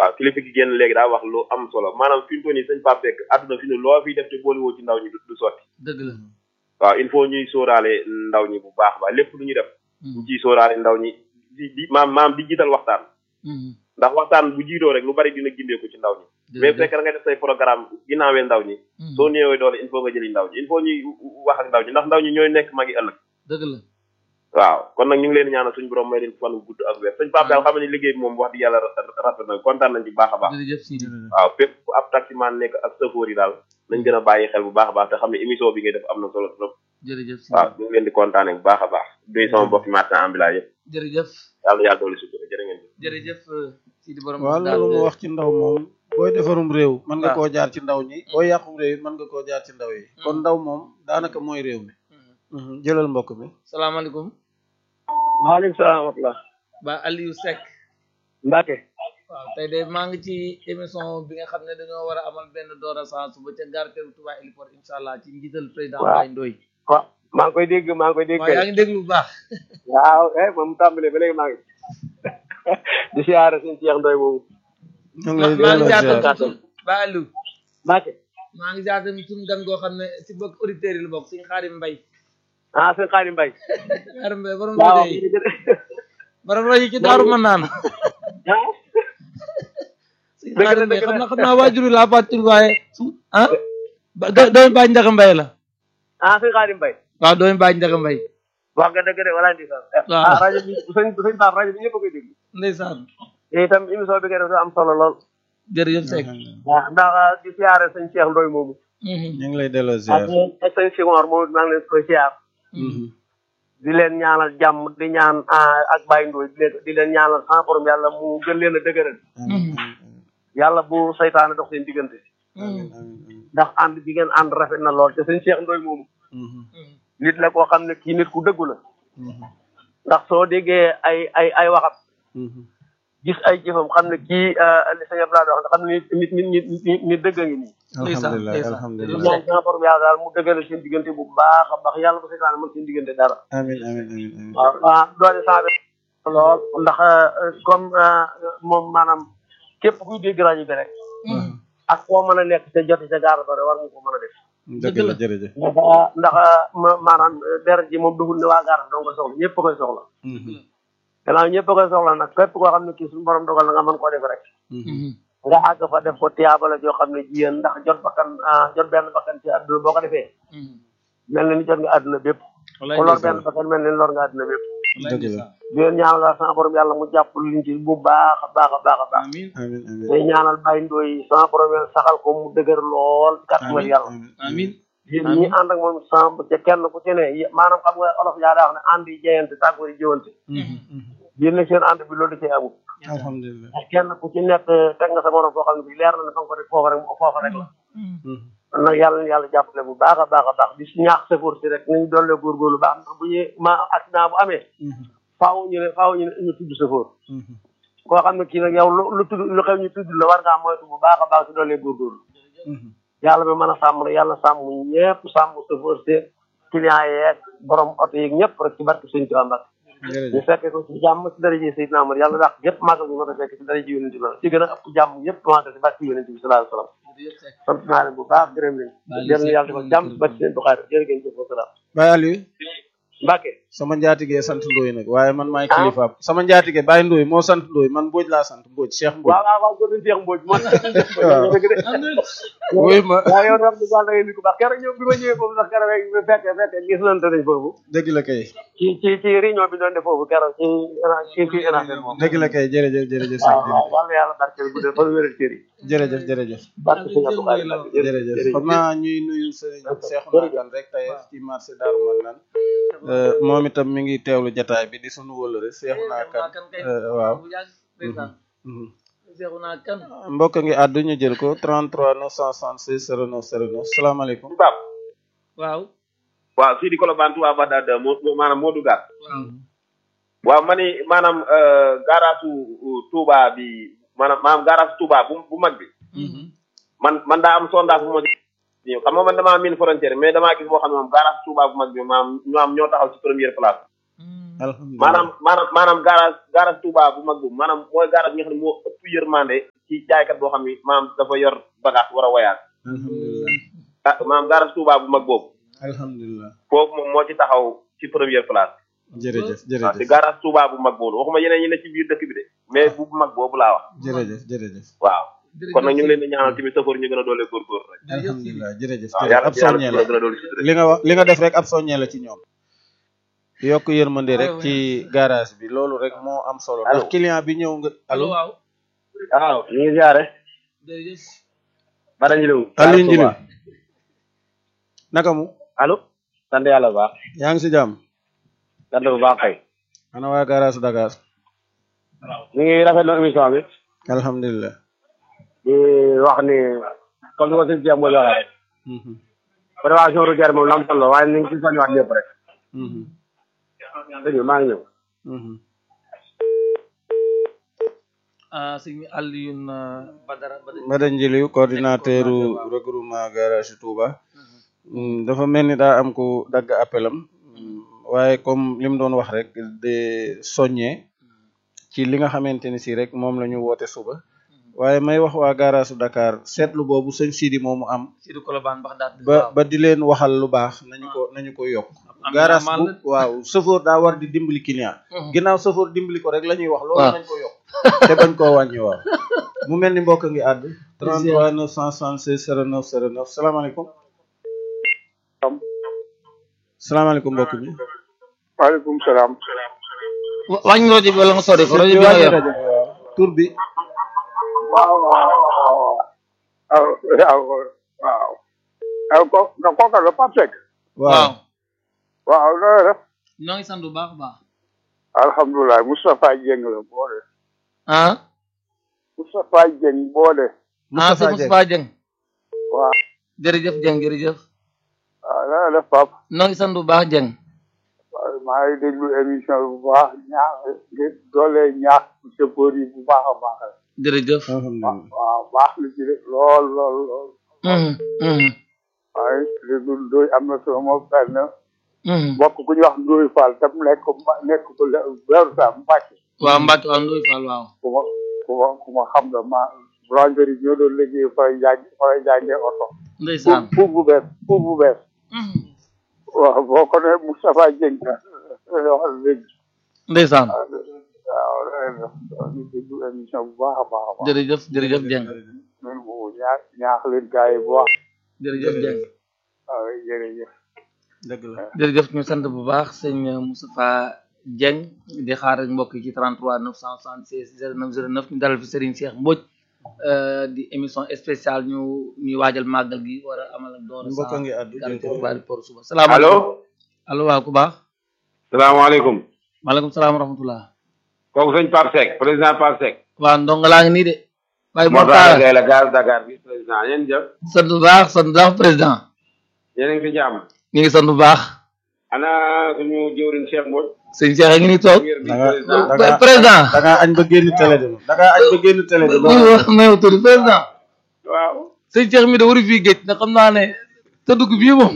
waaw kilifa gi génn léegi daa wax lu am solo maanaam fi mu toll nii sëñ Pape Seck àdduna fi ne loo fiy def te boolewoo ci ndaw ñi du du sotti dëgg la waaw il faut ñuy sóoraale ndaw ñi bu baax ba lépp lu ñu def ñu ciy sóoraale ndaw ñi di di maam maam di jiital waxtaan ndax waxtaan bu jiitoo rek lu bari dina gindeeku ci ndaw ñi mais fekk da nga def say programme ginnaawee ndaw ñi soo néewee doole il faut nga jëli ndaw ñi il faut ñuy wax ak ndaw ñi ndax ndaw ñi ñooy nekk magi ëllëg dëgg la waaw kon nag ñu ngi leen di ñaanal suñu borom may leen fan wu gudd ak wér sëñ Pape daal xam ne liggéey bi moom wax di yàlla rafet na kontaan nañ ci baax a baax jërëjëf Sidi waaw fépp fu ab taximan nekk ak chauffeur yi daal nañ gën a bàyyi xel bu baax a baax te xam ne émission bi ngay def am na solo trop jërëjëf Sidi waaw ñu ngi leen di kontaane bu baax a baax duy sama mbokki marchand ambulant yëpp jërëjëf yàlla yàlla doolu sutura jërë ngeen jëf jërëjëf Sidi borom waaw loolu mu wax ci ndaw moom booy defarum réew mën nga waaw. koo jaar ci ndaw ñi booy yàqum réew it mën nga koo jaar ci ndaw yi kon ndaw moom daanaka mooy réew mi Mhm. jëlal mbokk mi salaamaaleykum maaleykum salaam wa rahmatulah. ba Aliou Seck Mbacke. waaw tey de maa ngi ci émission bi nga xam ne dañoo war a amal benn doora saa suba ca gare teeru Touba Héliport incha allah ci njiital président Waaw. Baye Ndoye waaw maa ngi koy dégg maa ngi koy dégg. waaw yaa ngi déglu bu baax waaw eh moom mu tàmbalee ba léegi maa ngi. di siyaare suñu Cheikh Ndoye moomu. ñu ngi lay maa ngi delloo jaatal ziar. tuuti ba Aliou Mbacke. maa ngi jaatal suñu gan goo xam ne si bokk auditeurs yi la bokk suñu xaarim mbay ah sëñ Xaadim Mbaye. xaarim mbay borom waaw rajo yi borom rajo yi ci daaru mën naan ah. suñu Dëgg la, xaarim mbay dëgg xam la. na xam naa waajur laa fàttali waaye ah ba do- doomi baaj njaga mbay la ah sëñ Xaadim Mbaye. waaw doomi baaj njaga mbay wax nga dëgg de wala ndi sax. Waaw. ah rajo bi sëñ sëñ Pape rajo bi ñëpp a koy dégg. ndeysaan te itam émission bi nga def dafa am solo lool. jërëjëf Seck waaw ndax di siyaare sëñ Cheikh Ndoye moomu. Mhm. ñu ngi lay delloo ak ziar. ak sëñ Senghor moom maa ngi leen koy siyaar. Mhm. di leen ñaanal jàmm di ñaan ah, ak Baye Ndoye di leen di leen ñaanal sans borom yàlla mu gën leen a dëgëral. amiin yàlla bu saytaane dox seen diggante. amiin amiin ndax ànd bi ngeen ànd rafet na lool te sëñ Cheikh Ndoye moomu Mhm. nit la koo xam ne kii nit ku dëggu la Mhm. ndax soo déggee ay ay ay waxam Mhm. gis ay jëfam xam ne kii li sëñ Abdoulaye wax xam ne nit nit nit nit nit dëgg a ngi nii. Ndeysaan, alhamdulilah ndeysaan. alhamdulilah ñaan sama borom yàlla daal mu dëggale seen diggante bu baax a baax yàlla bu saytaane mën seen diggante dara. amiin amiin amiin amiin waaw waaw doole saa bi lool ndax euh, comme euh, moom maanaam képp kuy dégg rajo bi rek ak foo mën a nekk te joti ca gaara ba rek war nga ko mën a def. dëgg la jërëjëf. ndax ndax ma- maanaam deret ji moom dugul ne waa gaara dong ko soxla ñëpp a koy soxla. Mhm. gannaaw ñëpp a koy soxla nag képp koo xam ne kii suñu borom dogal na nga mën koo def rek. Mhm. nga àgg fa def ko tiyaabala joo xam ne jiyéen ndax jot bakkan ah, jot benn bakkan ci àdduna boo ko defee mel na ni jot nga àdduna bépp wallaay ku lor ndeysaan. benn bakkan mel na ni lor nga àdduna bépp wallaay dëgg la. ndeysaan. di leen ñaanal daal sama borom yàlla mu jàpp liñ ci bu baax a baax a baax a baax amiin amiin amiin day ñaanal Baye Ndoye sama borom yàlla saxal ko mu dëgër lool kàttanal yàlla amiin yéen ñi ànd ak moom sama ca kenn ku ci ne yé- maanaam xam nga olof yaa daa wax ne ànd yi jeyante tàggoo yi jëwante yéen nag seen ànd bi loolu da cee amul alhamdulilah. kenn ku ci nekk teg nga sa morom foo xam ne bi leer na ne fa nga ko rek foofa rek foofa rek la Mhm. kon nag yàlla na yàlla jàppale bu baax a baax a baax di si ñaax sëfoor si rek nañu doole góorgóorlu baax ndax bu ñu ma accident bu amee Mhm. faaw ñu ne faaw ñu ne ñu tudd sëfoor Mhm. koo xam ne kii nag yow lu lu tudd lu xew ñu tudd la war ngaa moytu bu baax a baax si doole góorgóorlu Mhm. yàlla mi mën a sàmm rek yàlla sàmm ñëpp sàmm sëfoor si client yeeg borom oto yeeg ñëpp rek ci barke sëñ Tuubaa Mbàkke ñu jërëjëf. fekkee ko ci jàmm ci daraje Seydina Amar yàlla dàq yëpp màggal bi ma ko fekk ci daraje yonent bi ci gën a ëpp jàmm yëpp màggal ci barke yonent bi sallallahu alayhi wa sallam jërëjëf Seck. sant naa leen bu baax gërëm leen jërë yàlla defal jàmm ci barke seen Buxaari jërë ngeen jëf wa salaam Baye Aliou Mbàkke sama njaatige sant Ndoye nag waaye man maay kilifaam sama njaatige Baye Ndoye moo sant Ndoye man Mbodj laa sant Mbodj Cheikh Mbodj. waaw waaw waaw góor Cheikh Mbodj moo waaw. dëgg de wuy ma waaw yow wax dëgg yàlla ngay nit ku baax keroog ñëw bi ma ñëwee foofu sax keroog rek fekk fekk gis nañ nañ foofu dëgg la kay ci ci ci réunion bi doon def foofu keroog ci ci ci énatel moom dëgg la kay jërëjëf jërëjëf waaw sëñ waaw wàllu yàlla barkeel bu dee fa wéral cër yi bi jërëjëf jërëjëf barke sëñ Abdou Khadre Mbacke jërëjëf xam naa ñuy nuyu sëriñ Cheikhouna Kane rek tey ci marché Darou Marnane moom itam mi ngi teewlu jataay bi di sunu wëlëre Cheikhouna Kane euh, waaw bu yàgg ndeysaan. Mhm. Seexuna kan mbokk ngi àddu ñu jël ko 33 966 09 09 salaamaaleykum Pape waaw waaw fii di Colobane Touba Bagdad moo moo- maanaam moo dugaat waaw waaw ma ni maanaam gaaraasu Touba bi maanaam maanaam gaaraasu Touba bu bu mag bi man man daa am sondage bu ma ñëw xam nga man damaa miin frontière mais damaa gis boo xam ne moom gaaraasu Touba bu mag bi maanaam ñu am ñoo taxaw ci première place alhamdulilah maanaam maanaam maanaam garage garage Touba bu mag boobu maanaam mooy garage bi nga xam ne moo ëpp yërmande ci jaaykat boo xam ni maanaam dafa yor bagage war a woyaat alhamdulilah ah maanaam garage Touba bu mag boobu alhamdulilah foofu moom moo ci taxaw ci première place jërëjëf waaw te jërëjëf garage Touba bu mag boobu waxuma yeneen ñi ne ci biir dëkk bi de mais bu mag boobu laa wax jërëjëf jërëjëf waaw kon nag ñu ngi leen di ñaanal tamit safar ñu gën a doole góorgóor rek alhamdulilah jërëjëf waaw jërëjëf yàlla ab soññee la gën a doole si li nga wax li nga def rek ab soññee la ci ñoom yokk yërmande rek ci garage bi loolu rek moo am solo ndax Allo. client bi ñëw nga allo allo waaw waaw ñu ngi ziare jërëjëf bara ñu lew Aliou Njili naka mu allo sant yàlla bu baax yaa ngi si jàmm sant bu baax kay ana waa garage Dakar ñu ngi rafetlu émission bi alhamdulilah di wax ni comme ni ko sëñ Cheikh Mbodj waxee rek Mhm, prévention routière moom lu am solo waaye ni ngi ci soññiwaat ñëpp rek mhm, sëñ bi maa ngi ñëw mhm. ah sëñ Alioune Badara Badara Mbada Njili coordinateur regroupement garage Touba Mm, dafa mel ni daa am ku dagg appelam Mm, waaye comme li mu doon wax rek de soññee ci li nga xamante ni si rek moom la ñu woote suba waaye may wax waa garage Dakar seetlu boobu sëñ Sidi moomu am Sidi Kolobane bax daat ba ba di leen waxal lu baax nañu ko nañu ko yokk am garage na bu waaw chauffeur daa war di dimbali client ginnaaw chauffeur dimbali ko rek la ñuy wax loolu waaw. nañ ko yokk te bañ koo wàññi waaw mu mel ni mbokk ngi àdd 33 976 09 09 salaamaaleykum salaamaaleykum mbokk bi waaleykum salaam. Wa- wàññi rajo bi wala nga sori ko rajo bi nga wàññi yor rajo bi waaw tur bi waaw waaw waaw waaw waaw waaw ko nga kooka la Pape Seck. waaw waaw waaw loolu def ñoo ngi sant bu baax a baax alhamdulilah Moustapha Dieng la boole. ah Moustapha Dieng boole. ah sëñ Moustapha Dieng Moustapha Dieng waaw jërëjëf Dieng jërëjëf waaw loolu def Pape. ñoo ngi sant bu baax Dieng waaw maa ngi déglu émission bi bu baax ñaax ngir doole ñaax chauffeur yi bu baax a baax la. jërëjëf alhamdulilah waaw baax na ci de lool lool lool. Mhm, mhm, waaye déglu Ndoye am na sama benn mhm. mbokk ku ñuy wax Ndoye Fall tam nekk ma nekk ko le weeru saa Mbacke. waaw Mbacke waaw Ndoye Fall waaw ku ma ku ma ku ma xam la ma boulangerie ñoo doon liggéey fay jaay fay jaayee oto. ndeysaan pour bu bees pour bu bees. Mhm. waaw boo ko nee Moustapha Dieng waxal léegi. ndeysaan waaw loolu la ñu déglu émission bu baax a baax a baax. jërëjëf jërëjëf Dieng ñun bu ñaax ñaax leen gars yi bu baax. jërëjëf Dieng waaw jërëjëf. dëgg la jërëjëf ñu sant bu baax sëñ Moustapha Dieng di xaar rek mbokk yi ci 33 976 09 09 ñu dalal fi Serigne Cheikh Mbodj euh, di émission spéciale ñu ñuy waajal màggal gi war a amal ak doora mbokk ngi àddu jël ko bari por suba salaamaaleykum allo allo waaw ku baax salaamaaleykum maaleykum salaam wa rahmatullah kooku sëñ Pape Seck président Pape Seck waaw ndongo laa ngi nii de waaye moo moo tax taara gay la gaz Dakar bi président yéen jëf sant bu baax sant bu baax président yéen a ngi fi jàmm ñu ngi sant bu baax ana suñu jëwriñ Cheikh Mbodj sëñ Cheikh a ngi nii toog ngir bi da nga président da nga président da ngaa añ ba génn télé de da ngaa añ ba génn télé de muy wax may tudd président waaw sëñ Cheikh mi de waru fii géej ndax xam naa ne sa dugg bii moom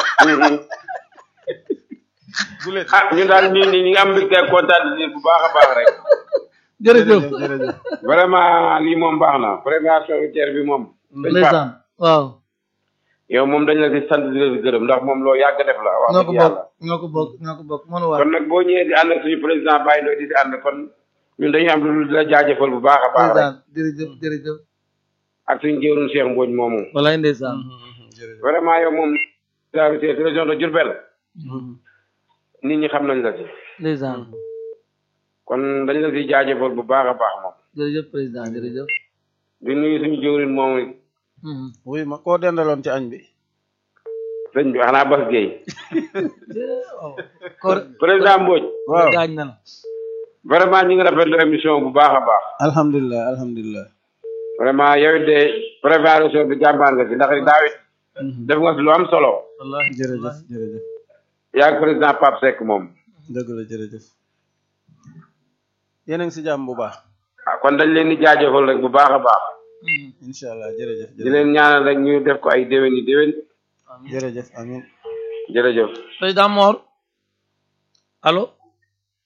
ah ñun daal ñu ñu ngi am mbégte ak kontaan bu baax a baax rek jërëjëf jërëjëf vraiment lii moom baax na prévention routière bi moom sëñ Pape ndeysaan waaw yow moom dañ la di sant di la di gërëm ndax moom loo yàgg def la wax ñoo ko dëgg bokk yàlla ñoo ko bokk ñoo ko bokk mënu war kon nag boo ñëwee di ànd ak suñu président Baye Ndoye di di ànd kon ñun dañuy am lu di la jaajëfal bu baax a baax rek ndeysaan jërëjëf jërëjëf ak suñu jëwriñ Cheikh Mbodj moomu walaay ndeysaan jërëjëf vraiment yow moom la routière région de Diourbel nit ñi xam nañ la ci ndeysaan kon dañ la di jaajëfal bu baax a baax moom jërëjëf président jërëjëf di nuyu suñu jëwriñ moomu Mhm. wuy ma koo dendaloon ci añ bi sëñ bi xanaa Bas Gueye waaw koor président Mbodj waaw gaañ na la vraiment ñu ngi rafetlu émission bu baax a baax alhamdulilah alhamdulilah vraiment yow it de préparation bi jàmbaar nga si ndax daaw it def nga si lu am solo wallahi jërëjëf jërëjëf yaa ngi président Pape Seck moom dëgg la jërëjëf yéen a ngi si jàmm bu baax ah kon dañ leen di jaajëfal rek bu baax a baax Mhm. incha allah jërëjëf di leen ñaanal rek ñu def ko ay déwén yi déwén jërëjëf amin jërëjëf président Mor allo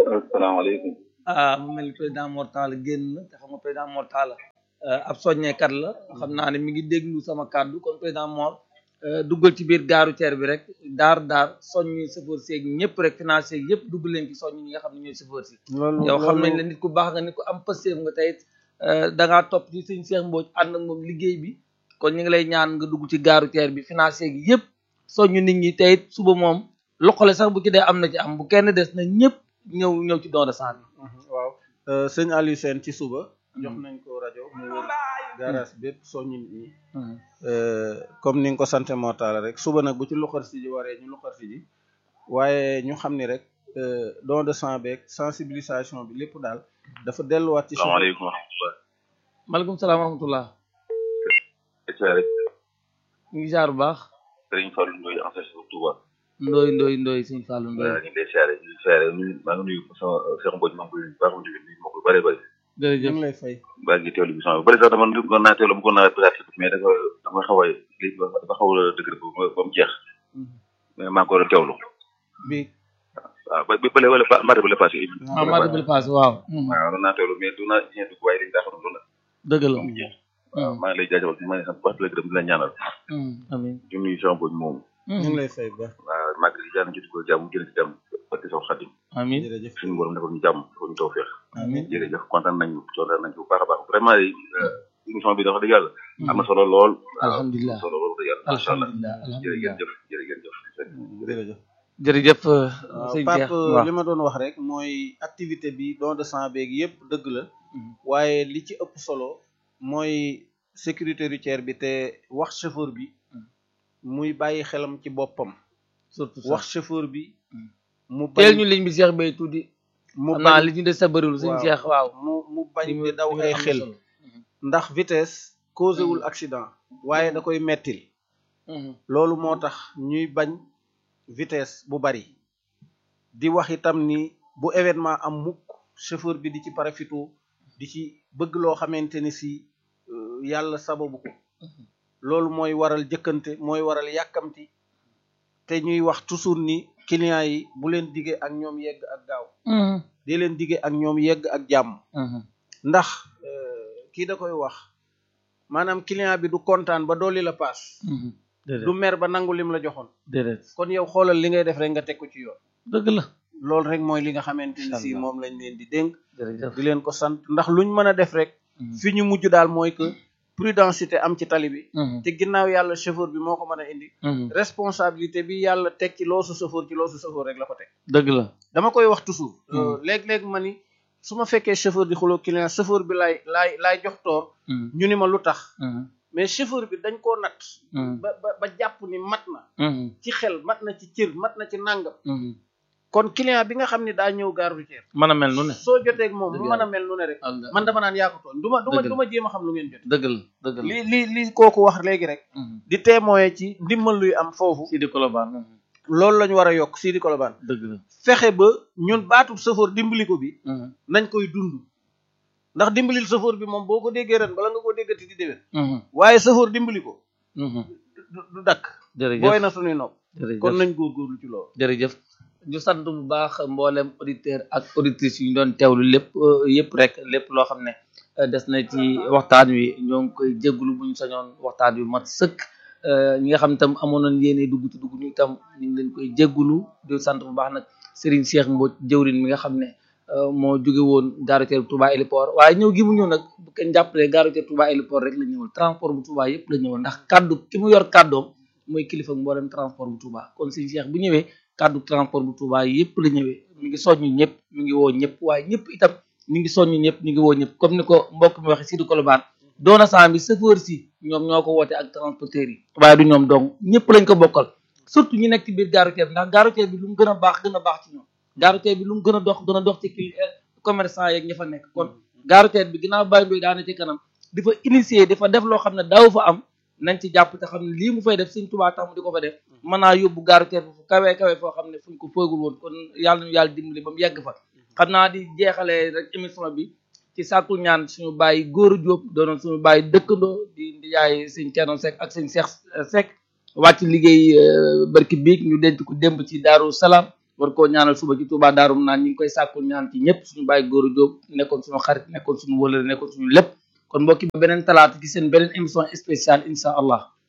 asalaamaaleykum. ah mu mel ni président Mortala génn na te xam nga président Mortala ab soññeekat la xam naa ne mi ngi déglu sama kàddu kon président Mor duggal ci biir gaaru teer bi rek daar daar soññi chauffeur seeg ñëpp rek financé yëpp dugg leen ci soññ ñi nga xam ne ñooy chauffeur si loolu yow xam nañ la nit ku baax nga nit ku am pësteef nga tey da ngaa topp ci sëñ Cheikh Mbodj ànd ak moom liggéey bi kon ñu ngi lay ñaan nga dugg ci gaaru teer bi financé gi yëpp soññu nit ñi tey suba moom loxole sax bu ci dee am na ci am bu kenn des na ñëpp ñëw ñëw ci don de sang bi waaw sëñ Aliou Sène ci suba jox nañ ko rajo mu wër garage bépp soññi nit ñi comme ni nga ko sante mortala rek suba nag bu ci luxar si ji waree ñu luxar si ji waaye ñu xam ni rek don de sang beeg sensibilisation bi lépp daal dafa delluwaat ci salaamaaleykum wa rahmatulah. maaleykum salaam wa rahmatullah siyaare ñu ngi jaar bu baax Serigne Fallou Ndoye ancien chef Touba. ndooy ndooy ndooy sëñ Fallou waaw ndooy ñu ngi lay siyaare ñu ngi siyaare nuyu maa ngi nuyu sama Cheikh Mbodj maa ngi koy baax mu jóge nuyu ma ko lu bëree bëri. ñu jërëjëf ngi lay fay baa ngi teewlu bi sama bëri sax dama bëggoon naa teewlu bëggoon naa peut-être mais dafa dafa xaw a lii dafa xaw a dëgër ba mu ba mu jeex mais maa ngi ko doon teewlu bi waaw ba ba bële wala ba mardi bële passé. ah maa déglu paase waaw waaw doon naa teewlu mais du naa ñeent dugg waaye dañu daa xam loolu la dëgg la ba mu jeex. waaw maa ngi lay jaajëfal maa ngi sant bu baax di la gërëm di la ñaanal amiin di nuyu Cheikh Mbodj moomu ñu ngi lay fay bu baax waaw maa ngi jàll ci dugg jàmm jël ci jàmm parce que sax xadim amiin jërëjëf suñu borom defal ñu jàmm defal ñu tawfeex amiin jërëjëf kontaan nañu kontaan nañu bu baax a baax vraiment émission bi dafa dëgg yàlla am na solo lool alhamdulilah solo lool dëgg yàlla macha allah alhamdulilah jërë ngeen alhamdulilah jëf jërë ngeen jëf jërëjëf jërëjëf waaw sëñ Pape Cheikh waaw li ma doon wax rek mooy activité bi don de sang beeg yëpp dëgg la waaye li ci ëpp solo mooy sécurité routière bi te wax chauffeur bi muy bàyyi xelam ci boppam surtout wax sax chauffeur bi mu teel bañ ñu liñ bi Cheikh Bay tuddi mu xam naa bañ li ñu des sa bëriwul sëñ waaw. Cheikh waaw mu mu bañ li mu- di daw li mu ay am na xel solo. ndax vitesse causé wul accident waaye da koy mettil Mhm. loolu moo tax ñuy bañ vitesse bu bari di wax itam ni bu événement am mukk chauffeur bi di ci parafitu di ci bëgg loo xamante ni si euh, yàlla sababu ko loolu mooy waral jëkkante mooy waral yàkkamti te ñuy wax toujours ni clients yi bu leen diggee ak ñoom yegg ak gaaw Mhm. di leen diggee ak ñoom yegg ak jàmm Mhm. ndax euh, kii da koy wax maanaam client bi du kontaan ba dolli la paas Mhm. du déedéet mer ba nangu lim la joxoon déedéet kon yow xoolal li ngay def rek nga teg ko ci yoon dëgg la loolu rek mooy li nga xamante ni si Inch'Allah. moom lañ leen di dénk jërëjëf di leen ko sant ndax luñ mën a def rek Mhm. fi ñu mujj daal mooy que prudentité am ci tali bi Mhm. te ginnaaw yàlla chauffeur bi moo ko mën a indi Mhm. responsabilité bi yàlla teg ci loosu chauffeur ci loosu chauffeur rek la ko teg dëgg la dama koy wax toujours Mhm. euh, léeg-léeg ma ni su ma fekkee chauffeur di xuloo client chauffeur bi laay laay laay jox toor Mhm. ñu ni ma lu tax Mhm. mais chauffeur bi dañ koo natt Mhm. ba ba ba jàpp ni mat na Mhm. ci xel mat na ci cër mat na ci nàngam Mhm. kon client bi nga xam ne daa ñëw gare routière mën a mel nu ne soo jotee ak moom Dëgg mu yàlla. mën a mel nu ne rek Allah. man dama naan yaa ko tooñ du ma du ma Dëgg la. du ma jéem a xam lu ngeen jot dëgg la dëgg la li li li kooku wax léegi rek Mhm. di témoin ci ndimbal luy am foofu Sidi Kolobane Mhm. loolu la ñu war a yokk Sidi Kolobane dëgg la fexe ba ñun baatub sëfoor dimbali ko bi Mhm. nañ koy dund ndax dimbalil sëfoor bi moom boo ko déggee ren bala nga koo déggati di déwén Mhm. waaye sëfoor dimbali ko Mhm. du du dakk jërëjëf booy na suñuy nopp jërëjëf kon nañ góorgóorlu ci loolu jërëjëf ñu sant bu baax mboolem auditeur ak auditrices yu ñu doon teewlu lépp euh, yëpp rek lépp loo xam ne euh, des na ci waxtaan wi ñoo ngi koy jégalu bu ñu sañoon waxtaan wi mat sëkk euh, ñi nga xam itam amoon nañ yéene dugg ci dugg ñu itam ñu ngi leen koy jégalu di sant bu baax nag Serigne Cheikh Mbodj jëwrin mi nga xam ne euh, moo jóge woon gare routière Touba Héliport waaye ñëw gi mu ñëw nag bu kenn jàppalee gare routière Touba Héliport rek la ñëwal transport bu Touba yëpp la ñëwal ndax kaddu ki mu yor kaddoom mooy kilifa mboolem transport bu Touba kon Serigne Cheikh bu ñëwee kaddu transport bu Touba yëpp la ñëwee mi ngi soññu ñëpp mi ngi woo ñëpp waaye ñëpp itam mi ngi soññu ñëpp mi ngi woo ñëpp comme ni ko mbokk mi waxee Sidi Kolobane doona saa bi chauffeur si ñoom ñoo ko woote ak transporteurs yi waaye du ñoom dong ñëpp lañ ko bokkal surtout ñi nekk ci biir gare routière bi ndax gare routière bi lu mu gën a baax gën a baax ci ñoom gare routière bi lu mu gën a dox gën a dox ci kii commerçant yeeg ña fa nekk kon gare routière bi ginnaaw bàyyi ndoy daana ci kanam di fa initier di fa def loo xam ne daaw fa am nañ ci jàpp te xam ne lii mu fay def Sëñ Tuubaa tax mu di ko fa def mën naa yóbbu gare routière bi fu kawee kawee foo xam ne fuñ ko foogul woon kon yàlla ñu yàlla dimbali ba mu yegg fa xam naa di jeexalee rek émission bi ci sàkku ñaan suñu bàyyi góor a jóob doonoon suñu bàyyi dëkkandoo di di yaay sëñ Thierno Seck ak sëñ Cheikh Seck wàcc liggéey barki biig ñu denc ko démb ci Daaru Salaam war koo ñaanal suba ci Touba Daarum naan ñi ngi koy sàkkul ñaan ci ñëpp suñu bàyyi góor a jóob nekkoon suñu xarit nekkoon suñu wëlëre nekkoon suñu lépp kon mbokki ba beneen talaata ci seen beneen émission spéciale insha allah